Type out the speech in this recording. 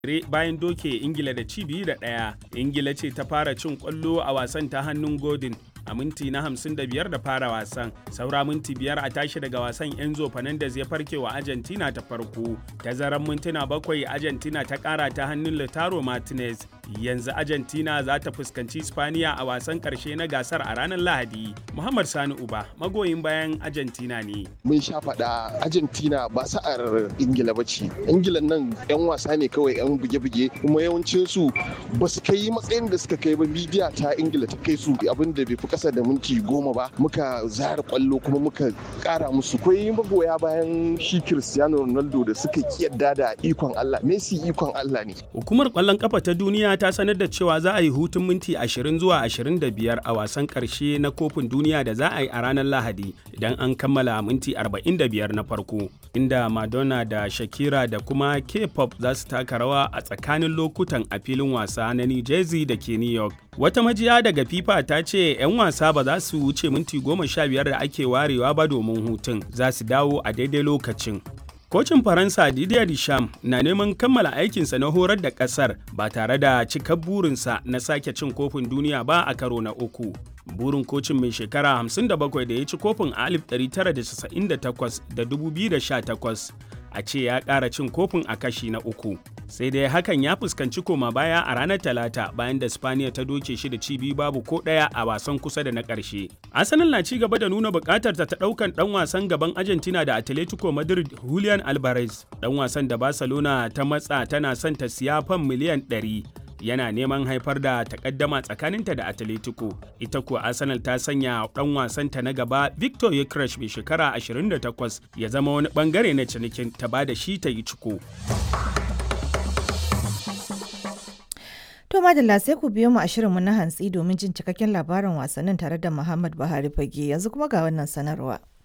bayan doke ingila da ci biyu da ɗaya ingila ce ta fara cin kwallo a wasan ta hannun godin a minti na 55 da fara wasan saura minti biyar a tashi daga wasan enzo fernandez ya farke wa argentina ta farko tazaran mintuna bakwai argentina ta kara ta hannun lautaro martinez yanzu argentina za ta fuskanci spaniya a wasan karshe na gasar a ranar lahadi muhammad sani uba magoyin bayan argentina ne mun sha faɗa argentina ba sa'ar ingila ba ce ingila nan 'yan wasa ne kawai 'yan buge-buge kuma yawancinsu ba su kai matsayin da suka kai ba midiya ta ingila ta kai su abin da bai fi kasa da minti goma ba muka zara kwallo kuma muka kara musu kwai magoya bayan shi cristiano ronaldo da suka kiyarda da ikon allah messi ikon allah ne hukumar kwallon kafa ta duniya ta sanar da cewa za a yi hutun minti 20 zuwa 25 a wasan karshe na kofin duniya da za a yi a ranar lahadi idan an kammala minti 45 na farko inda madonna da shakira da kuma k-pop za su taka rawa a tsakanin lokutan a filin wasa na new jersey da ke new york wata majiya daga fifa ta ce 'yan wasa ba za su wuce minti goma sha biyar da ake warewa ba domin hutun za su dawo a daidai lokacin Kocin Faransa Didier Deschamps na neman kammala aikinsa na horar da ƙasar ba tare da cikar burinsa na sake cin kofin duniya ba a karo na uku. Burin kocin mai shekara 57 da ya ci kofin a 1998 da 2018 a ce ya ƙara cin kofin a kashi na uku. Sai dai hakan ya fuskanci koma baya a ranar Talata bayan da Spaniya ta doke shi da ci biyu babu ko ɗaya a wasan kusa da na ƙarshe. Arsenal na ci gaba da nuna buƙatar ta ɗaukan ɗan wasan gaban Argentina da Atletico Madrid Julian Alvarez. Ɗan wasan da Barcelona ta matsa tana son ta siya fan miliyan 100. yana neman haifar da takaddama tsakaninta da Atletico. Ita kuwa Arsenal ta sanya dan wasanta na gaba Victor Yekresh mai shekara 28 ya zama wani bangare na cinikin ta ba da shi ta yi ciko. To madalla sai ku biyo mu a shirinmu na hantsi domin jin cikakken labarin wasannin tare da Muhammad Buhari Fage yanzu kuma ga wannan sanarwa.